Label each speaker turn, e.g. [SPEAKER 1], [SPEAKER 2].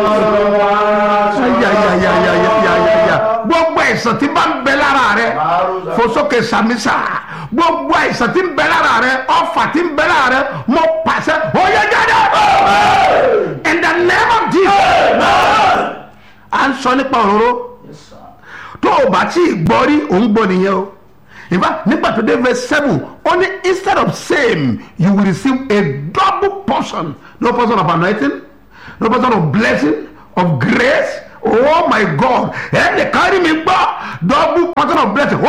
[SPEAKER 1] yàyàyàyàyàyàyà gbogbo àìsàn tí bá ń bẹ lára rẹ fosókè sàmísà gbogbo àìsàn tí ń bẹ lára rẹ ọfà tí ń bẹ lára rẹ mo pàṣẹ oyè jáde in the name of Jesus à ń sọ nípa òróró tó o bá tí ì gbọ́ rí òun gbọ́ nìyẹn o in fact nígbà tó dé verse seven ó ní instead of same you will receive a double portion no portion of anointing no portion of blessing of grace oh my god ẹnì kan rí mi gbọ́ double portion of blessing